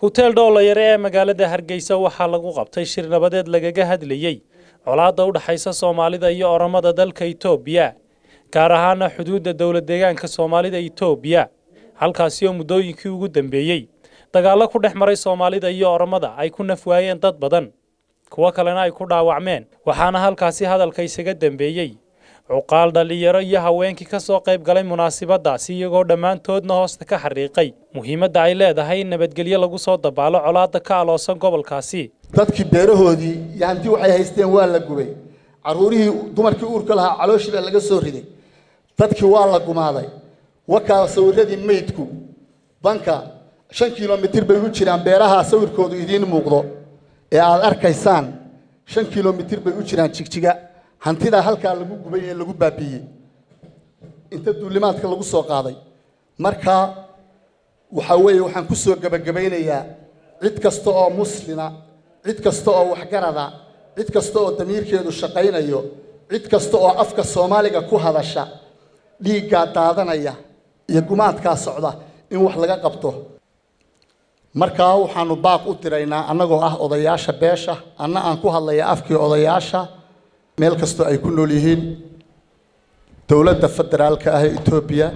huteel dhoolayare ee magaalada hargeysa waxaa lagu qabtay shir nabadeed lagaga hadlayey colaadda u dhexaysa soomaalida iyo oromada dalka itoobiya gaar ahaana xuduudda dowlad deegaanka soomaalida itoobiya halkaasi oo muddooyinkii ugu dambeeyey dagaallo ku dhex maray soomaalida iyo oromada ay ku nafwaayeen dad badan kuwo kalena ay ku dhaawacmeen waxaana halkaasi hadalka isaga dambeeyey cuqaal dhallinyaro iyo haweenkii ka soo qayb galay munaasibadaasi iyagoo dhammaantoodna hoosta ka xariiqay muhiimadda ay leedahay in nabadgelyo lagu soo dabaalo colaadda ka aloosan gobolkaasi dadkii beerahoodii iyo hanti waxay haysteen waa la gubay caruurihii dumarkii uurka lahaa calooshii baa laga soo riday dadkii waa la gumaaday wakaa sawiradii meydku banka shan kilomitir bay u jiraan beeraha sawirkoodu idiin muuqdo ee aad arkaysaan shan kilomitir bay u jiraan jigjiga hantidaa halkaa lagu gubay ee lagu baabiiyey inta duulimaadka lagu soo qaaday marka waxaa weeye waxaan ku soo gebagabaynayaa cid kasta oo muslina cid kasta oo waxgarada cid kasta oo damiirkeedu shaqaynayo cid kasta oo afka soomaaliga ku hadasha dhiiggaa daadanaya iyo gumaadkaa socda in wax laga qabto markaa waxaanu baaq u diraynaa annagoo ah odayaasha beesha anna aan ku hadlaya afkii odayaasha meel kastoo ay ku nool yihiin dowladda federaalka ah ee etoobiya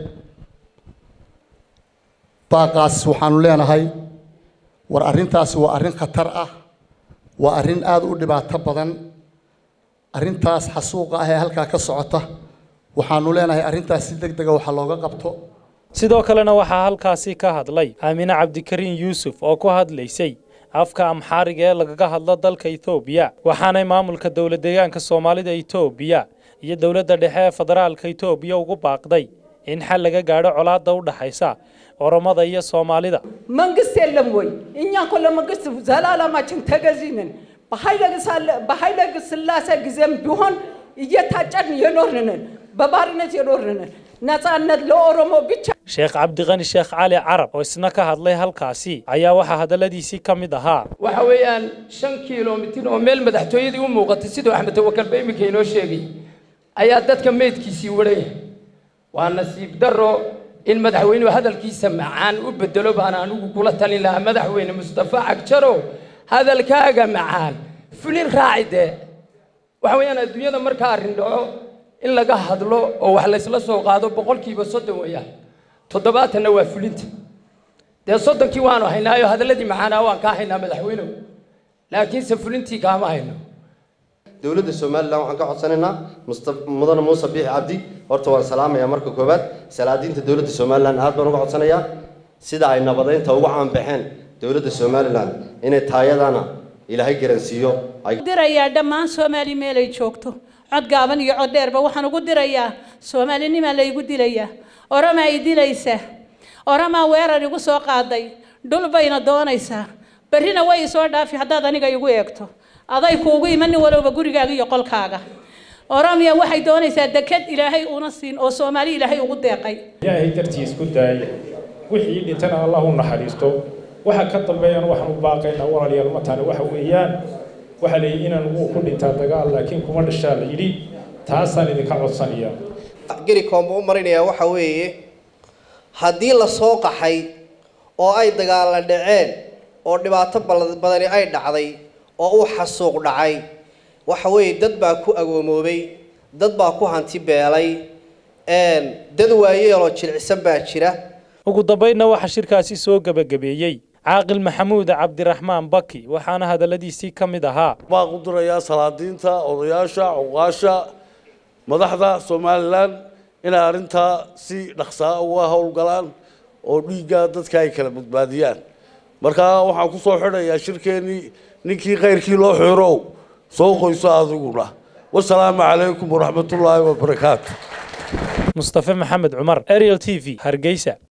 baaqaas waxaanu leenahay war arrintaasi waa arrin khatar ah waa arrin aada u dhibaato badan arrintaas xasuuqa ah ee halkaa ka socota waxaanu leenahay arrintaas si deg dega waxa looga qabto sidoo kalena waxaa halkaasi ka hadlay aamine cabdikariin yuusuf oo ku hadlaysay afka amxaariga ee lagaga hadlo dalka etoobiya waxaanay maamulka dowlad deegaanka soomaalida etoobiya iyo dowladda dhexe ee federaalka etoobiya ugu baaqday in xal laga gaadho colaadda u dhaxaysa oromada iyo soomaalida መንግስት የለም ወይ? እኛ እኮ ለመንግስት ዘላለማችን ተገዢ ነን። በኃይለ ሥላሴ ጊዜም ቢሆን እየታጨን የኖርን ነን። በባርነት የኖርን ነን። ነፃነት ለኦሮሞ ብቻ sheekh cabdiqani sheekh cali carab oo isna ka hadlay halkaasi ayaa waxaa hadalladiisii ka mid ahaa waxa weeyaan shan kiilomitir oo meel madaxtooyadii u muuqatay siduu axmed tawakalba iminka inoo sheegay ayaa dadka meydkiisii wadhaya waa nasiib darro in madaxweynuhu hadalkiisa macaan u bedelo baan anigu kula talin lahaa madaxweyne mustafa cagjaro hadalkaaga macaan fulin raaci dee waxa weeyaan adduunyada markaa arrin dhaco in laga hadlo oo wax laysla soo qaado boqolkiiba soddon weeyaan toddobaatanna waa fulinta dee soddonkii waanu haynaayo hadalladii macaanaa waan kaa haynaa madaxweynow laakiinse fulintii kaama hayno dowladda somalilan waxaan ka codsanaynaa mudane muuse biixi cabdi horta waan salaamayaa marka koowaad salaadiinta dowladda somalilan aad baan uga codsanayaa sida ay nabadeynta ugu caanbaxeen dowladda somalilan inay taayadana ilaahay garansiiyo dirayaa dhammaan soomaali meelay joogto cod gaaban iyo cod dheerba waxaan ugu dirayaa soomaalinimaa laygu dilayaa oramaa i dilaysa oramaa weerar igu soo qaaday dhul bayna doonaysaa berrina way isoo dhaafi haddaad aniga igu eegto aday kuugu iman nin walowba gurigaaga iyo qolkaaga oromiya waxay doonaysaa deked ilaahay una siin oo soomaali ilaahay ugu deeqay ilaahay dartii isku daaya wixii dhintana allah u naxariisto waxa ka dambeeyana waxaan u baaqaynaa walaalayaal mataane waxa weeyaan waxaa layidhi inaan wuu ku dhintaa dagaal laakiin kuma dhashaa la yidhi taasaan idinka codsanayaa gerikoomba u marinayaa waxa weeye haddii la soo qaxay oo ay dagaalla dhaceen oo dhibaato badani ay dhacday oo uu xasuuq dhacay waxa weeye dad baa ku agoomoobay dad baa ku hanti beelay dad waayeeloo jilicsan baa jira ugu dambaydna waxaa shirkaasi soo gebagabeeyey caaqil maxamuud cabdiraxmaan baki waxaana hadalladiisii ka mid ahaa baaq u dirayaa salaadiinta odayaasha cuqaasha madaxda somalilan inay arrintaa si dhaqsaa uga howlgalaan oo dhiigga dadka ay kala badbaadiyaan markaa waxaan ku soo xidhayaa shirkeennii ninkii khayrkii loo xirow soo qoyso adiguna wasalaamu calaykum waraxmatullaahi wabarakaatu mustafe maxamed cumar ariel t v hargeysa